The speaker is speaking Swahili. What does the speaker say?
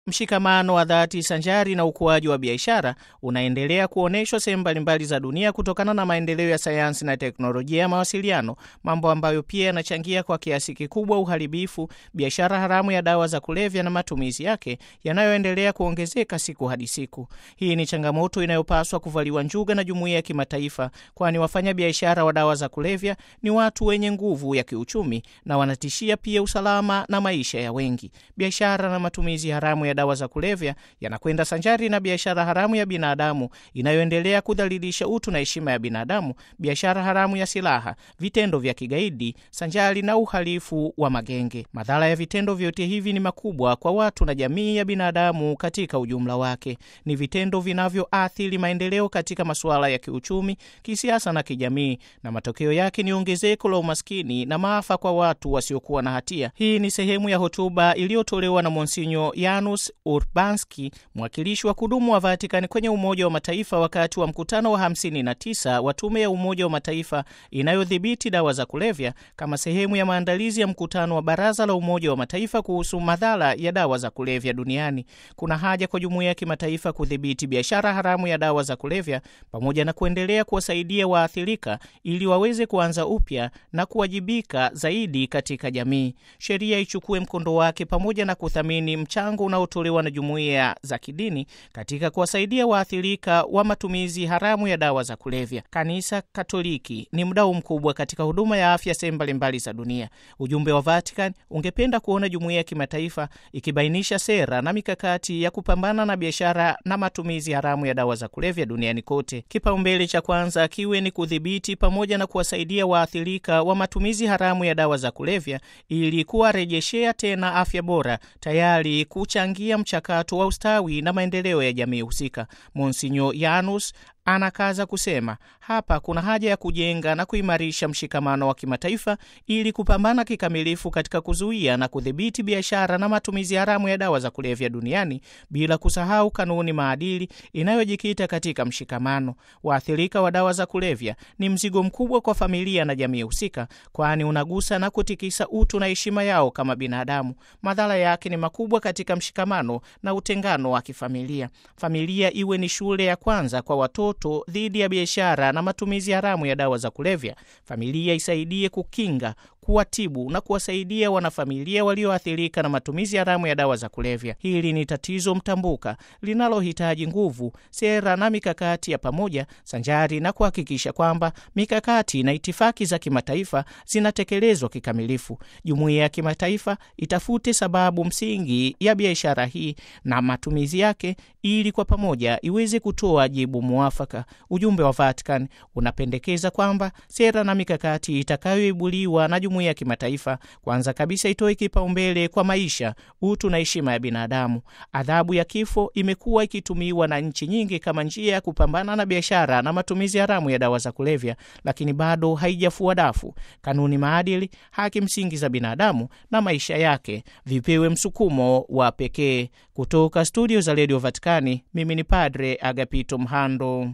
Mshikamano wa dhati sanjari na ukuaji wa biashara unaendelea kuonyeshwa sehemu mbalimbali za dunia kutokana na maendeleo ya sayansi na teknolojia ya mawasiliano, mambo ambayo pia yanachangia kwa kiasi kikubwa uharibifu, biashara haramu ya dawa za kulevya na matumizi yake yanayoendelea kuongezeka siku hadi siku. Hii ni changamoto inayopaswa kuvaliwa njuga na jumuiya ya kimataifa, kwani wafanya biashara wa dawa za kulevya ni watu wenye nguvu ya kiuchumi na wanatishia pia usalama na maisha ya wengi. Biashara na matumizi haramu ya dawa za kulevya yanakwenda sanjari na biashara haramu ya binadamu inayoendelea kudhalilisha utu na heshima ya binadamu, biashara haramu ya silaha, vitendo vya kigaidi sanjari na uhalifu wa magenge. Madhara ya vitendo vyote hivi ni makubwa kwa watu na jamii ya binadamu katika ujumla wake. Ni vitendo vinavyoathiri maendeleo katika masuala ya kiuchumi, kisiasa na kijamii, na matokeo yake ni ongezeko la umaskini na maafa kwa watu wasiokuwa na hatia. Hii ni sehemu ya hotuba iliyotolewa na Monsinyo Janus Urbanski, mwakilishi wa kudumu wa Vatikani kwenye Umoja wa Mataifa wakati wa mkutano wa 59 wa Tume ya Umoja wa Mataifa inayodhibiti dawa za kulevya kama sehemu ya maandalizi ya mkutano wa Baraza la Umoja wa Mataifa kuhusu madhara ya dawa za kulevya duniani. Kuna haja kwa jumuiya ya kimataifa kudhibiti biashara haramu ya dawa za kulevya pamoja na kuendelea kuwasaidia waathirika ili waweze kuanza upya na kuwajibika zaidi katika jamii. Sheria ichukue mkondo wake pamoja na kuthamini mchango unaotolewa na jumuiya za kidini katika kuwasaidia waathirika wa matumizi haramu ya dawa za kulevya. Kanisa Katoliki ni mdau mkubwa katika huduma ya afya sehemu mbalimbali za dunia. Ujumbe wa Vatican ungependa kuona jumuiya ya kimataifa ikibainisha sera na mikakati ya kupambana na biashara na matumizi haramu ya dawa za kulevya duniani kote. Kipaumbele cha kwanza kiwe ni kudhibiti pamoja na kuwasaidia waathirika wa matumizi haramu ya dawa za kulevya ili kuwarejeshea tena afya bora, tayari kuchangia mchakato wa ustawi na maendeleo ya jamii husika. Monsinyo Janus anakaza kusema hapa kuna haja ya kujenga na kuimarisha mshikamano wa kimataifa ili kupambana kikamilifu katika kuzuia na kudhibiti biashara na matumizi haramu ya dawa za kulevya duniani, bila kusahau kanuni maadili inayojikita katika mshikamano. Waathirika wa dawa za kulevya ni mzigo mkubwa kwa familia na jamii husika, kwani unagusa na kutikisa utu na heshima yao kama binadamu. Madhara yake ni makubwa katika mshikamano na utengano wa kifamilia. Familia iwe ni shule ya kwanza kwa watoto dhidi ya biashara na matumizi haramu ya dawa za kulevya. Familia isaidie kukinga, kuwatibu na kuwasaidia wanafamilia walioathirika na matumizi haramu ya dawa za kulevya. Hili ni tatizo mtambuka linalohitaji nguvu, sera na mikakati ya pamoja, sanjari na kuhakikisha kwamba mikakati na itifaki za kimataifa zinatekelezwa kikamilifu. Jumuiya ya kimataifa itafute sababu msingi ya biashara hii na matumizi yake, ili kwa pamoja iweze kutoa jibu muafaka. Ujumbe wa Vatican unapendekeza kwamba sera na mikakati itakayoibuliwa na jumuiya ya kimataifa kwanza kabisa itoe kipaumbele kwa maisha, utu na heshima ya binadamu. Adhabu ya kifo imekuwa ikitumiwa na nchi nyingi kama njia ya kupambana na biashara na matumizi haramu ya dawa za kulevya, lakini bado haijafua dafu. Kanuni, maadili, haki msingi za binadamu na maisha yake vipewe msukumo wa pekee. Kutoka studio za redio Vatikani, mimi ni Padre Agapito Mhando.